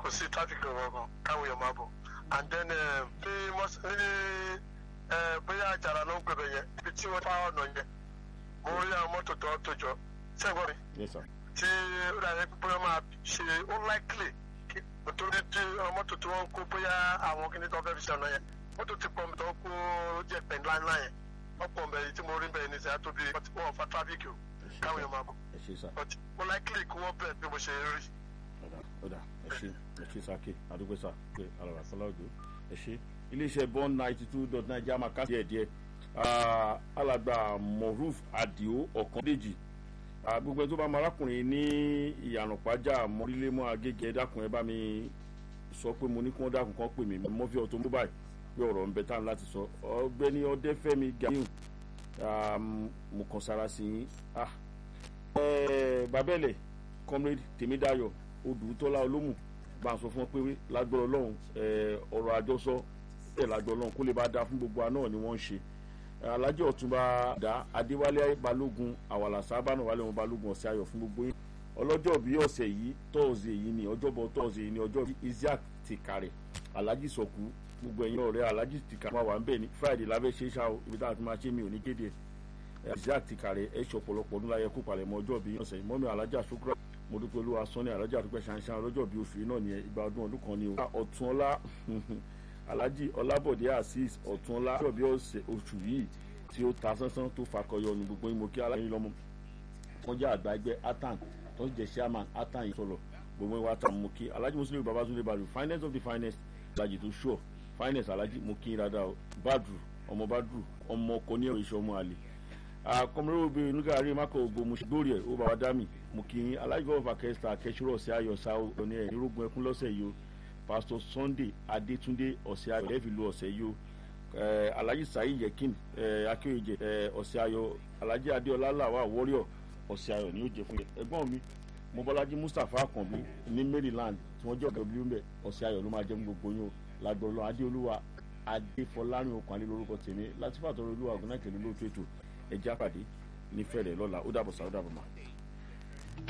kò sí traffic kankan káwọn èèyàn máa bọ̀ and then bí bóyá àjàrà ló ń pè bẹ̀ yẹn ibi tí wọ́n bá ọ̀nà yẹn mo rí àwọn mọ́tò tó tó jọ sẹ́gbọ́n mi yes sir tí ó dà yẹn bóyá máa ṣe unlikely kí nítorí tí àwọn mọ́tò tí wọ́n ń kó bóyá àwọn kìíní tó fẹ́ fi ṣe ọ̀nà yẹn mọ́tò ti pọ̀ mi tó kó jẹ́ pẹ̀ ńláńlá yẹn wọ́n pọ̀ mbẹ̀ yìí tí mo rí bẹ́ẹ̀ ní sẹ́yà tó bí wọ́n fa traffic o káwọn èèyàn máa bọ̀ ẹ ṣe sá but unlikely kí wọ́n bẹ̀ bí mo ṣe rí. ọ̀dà ọ̀dà ẹ ṣe ẹ ṣe sáké àdúgbò sá pé alàrà fọlá òjò ẹ ṣe iléeṣẹ́ bond ninety two dot nine jama ká díẹ̀ díẹ̀ alàgbà moruf adio ọ̀kàndéjì gbogbo ẹni tó bá mọ arákùnrin ní ìyànà pàjá mọ́rílémọ́ agége dákun ẹ bá mi sọ pé mo ní kí wọ́n dákun kan pè mí mọ́fí automobile pé ọ̀rọ̀ ń bẹ tá láti sọ ọgbẹ́ni ọdẹ́fẹ́mi ganiu mo kàn sára sí yín babẹ́lẹ̀ comrade tèmídàyọ̀ odùtọ́lá olómù bá a sọ fún wọn pé lágbọ́rọ̀ ọlọ́run ọ̀rọ̀ àjọsọ ẹ̀ lágbọ́rọ̀ ọlọ́run kó lè bá da fún gbogbo àná ni wọ́n ń ṣe alhaji ọ̀túnba dá adéwálé balógun àwàlà sábànà wálé wọn balógun ọ̀sẹ̀ ayọ̀ fún gbogbo yín ọlọ́jọ́ bí ọ̀sẹ̀ yìí tọ́ọ̀sì yìí ni ọjọ́bọ̀ tọ́ọ̀sì yìí ni ọjọ́ bí isaac ti kàrẹ̀ alhaji sọ̀kú gbogbo ẹ̀yin ọ̀rẹ́ alhaji ti kàrẹ̀ wà ń bẹ̀ ní friday lábẹ́ ṣe é ṣá o ibi táwọn ti máa ṣe mi ò ní kéde isaac ti kàrẹ̀ ẹ̀ ṣe ọ̀pọ̀lọpọ̀ ọdún láyẹ kó palẹ̀ mọ́ ọjọ́ bí ọ̀sẹ̀ mọ́mi alhaji asukura mo dúpẹ́ olúwa sọ́ni alhaji àdúpẹ́ ṣanṣan ọlọ́jọ́ bí oṣù yìí náà ni ìgbà ọdún ọdún kan ni o ọ̀túnọlá alhaji ọlábọ̀dé azeez ọ̀túnọlá ọjọ́ bí oṣù yìí tí ó ta sánsán tó fakọyọ ní gbogbo yín mo kí aláìní lọ́mọ kọjá àgbà ẹgbẹ́ atan tó ń jẹ́ chairman atan yìí sọ̀rọ̀ gbogbo wa ta mo kí alhaji muslim babatunde balu finance of the finance alhaji tó sure finance alhaji mo kí rada o badru ọmọ badru ọmọ ọkọ ní ẹ̀rọ iṣẹ́ ọmọ àlè akọmọlẹ́wò obìnrin nígbà rí mako ògbó mo ṣe gbórí ẹ̀ ó bá wa dá mi mo kí alhaji gọ́ọ̀fà kẹsìtà kẹsìrò ọ̀sẹ̀ ayọ̀ sáwọ́ ní ẹ̀ nírógun ẹkún lọ́sẹ̀ yìí o pastor sunday adétúndé ọ̀sẹ̀ ayọ̀ lẹ́ẹ̀fì lu ọ̀sẹ̀ yìí o alhaji saheed yekin akéwìjẹ ọ̀sẹ̀ ayọ̀ alhaji adéọlá làwà warrior ọ̀sẹ̀ ayọ̀ ni yóò jẹ fún yẹn ẹ̀gbọ́n mi mobolaji mustapha akanbi ní maryland tí wọ́n jẹ́ ọ̀gá ìbílẹ̀ mbẹ́ ọ̀sẹ̀ ayọ̀ ló máa jẹ́ fún gbogbo yín o lágbọ̀lọ́ adéolúwa adéfọlárin okùn alẹ́ lórúkọ tèmi láti fàtọ́rọ̀ olúwa ọ̀gá náà kẹ́lẹ́ lóòótọ́ ètò ẹ̀jẹ̀ àpàdé nífẹ̀ẹ́ rẹ̀ lọ́la ó dàbọ̀ sá ó dàbọ̀ máa.